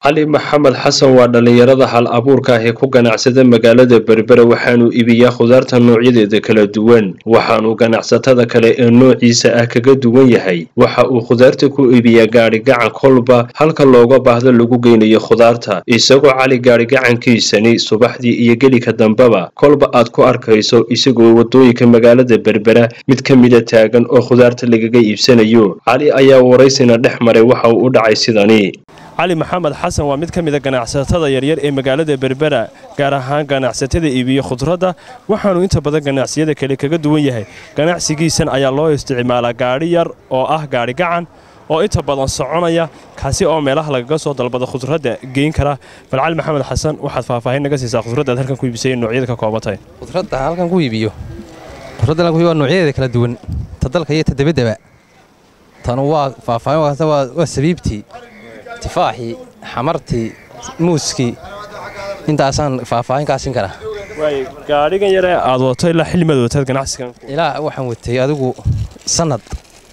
cali maxamed xasan waa dhallinyarada hal abuurka ah ee ku ganacsada magaalada berbera waxaanuu iibiyaa khudaarta noocyadeeda kala duwan waxaanuu ganacsatada kale ee noociisa ah kaga duwan yahay waxa uu khudaarta ku iibiyaa gaadhigacan kolba halka looga baahdo lagu geynayo khudaarta isagoo cali gaadhigacankiisani subaxdii iyo gelika dambeba kolba aad ku arkayso isagoo wadooyinka magaalada berbera mid ka mida taagan oo khudaarta lagaga iibsanayo cali ayaa waraysina dhex maray waxa uu u dhacay sidani cali maxamed xasan waa mid ka mida ganacsatada yaryar ee magaalada berbera gaar ahaan ganacsatada iibiya khudradda waxaanuu inta badan ganacsiyada kale kaga duwan yahay ganacsigiisan ayaa loo isticmaalaa gaadhi yar oo ah gaadhi gacan oo inta badan soconaya kaasi oo meelaha lagaga soo dalbada khudradda geyn kara bal cali maxamed xasan waxaad faahfaahin naga siisaa khudradda aad halkan ku iibisay noocyada ka koobantahay khudradda halkan ku iibiyo khudradda halkan ku iibiyo waa noocyadeeda kala duwan ta dalka iyo ta dabaddaba tanu waa faahfaahin wakaasta waa sabiibtii tifaaxii xamartii muuskii intaasaan faahfaahin kaasin karaa gaadhigan yare aad wato ilaa xillimaad wataad ganacsigan ilaa waxaan watay adigu sannad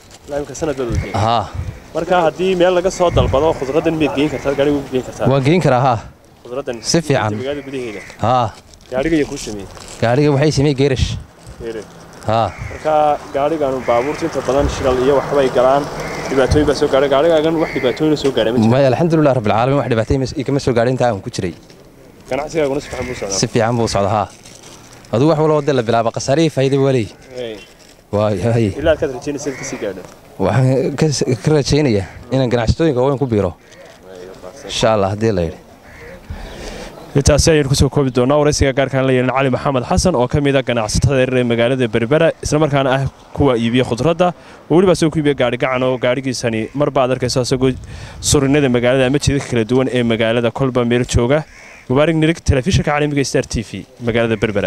haa marka haddii meel laga soo dalbado khudraddan miyaad geyn kartaa gaadhiga ugu geyn kartaa waan geyn karaa haa khudraddan si fiican magaalada gudaheeda haa gaadhiga ayaa kuu sameeyey gaadhiga waxay samey geerash haa marka gaadhigan baabuurta inta badan shilal iyo waxbay galaan dhibaatooyin baa soo gaadhay gaadhigaagan wax dhibaatooyin soo gaadhay ma jiro maya alxamdulilah rabbilcaalamiin wax dhibaatay igama soo gaadhin intaa aan ku jiray ganacsigaaguna si fiican buu socdaa si fiican buu socda haa aduu wax walba dee la bilaaba khasaarihii faa'iida waa leey waay ilaa aad rajaynaysa inaad kasii gaadho waxaan ka rajaynayaa inaan ganacsatooyinka waaweyn ku biiro insha allah haddii la yidhi intaasi ayaynu kusoo koobi doonaa waraysiga gaarkaan la yeelin cali maxamed xasan oo ka mid a ganacsatada yaryar ee magaalada berbera islamarkaana ah kuwa iibiya khudradda oo weliba asagoo ku iibiya gaadhigacan oo gaadhigiisani marba aad arkayso asagoo surinada magaalada ama jidadka kala duwan ee magaalada kolba meel jooga mubaarig nirig telefishinka caalamiga star t v magaalada berbera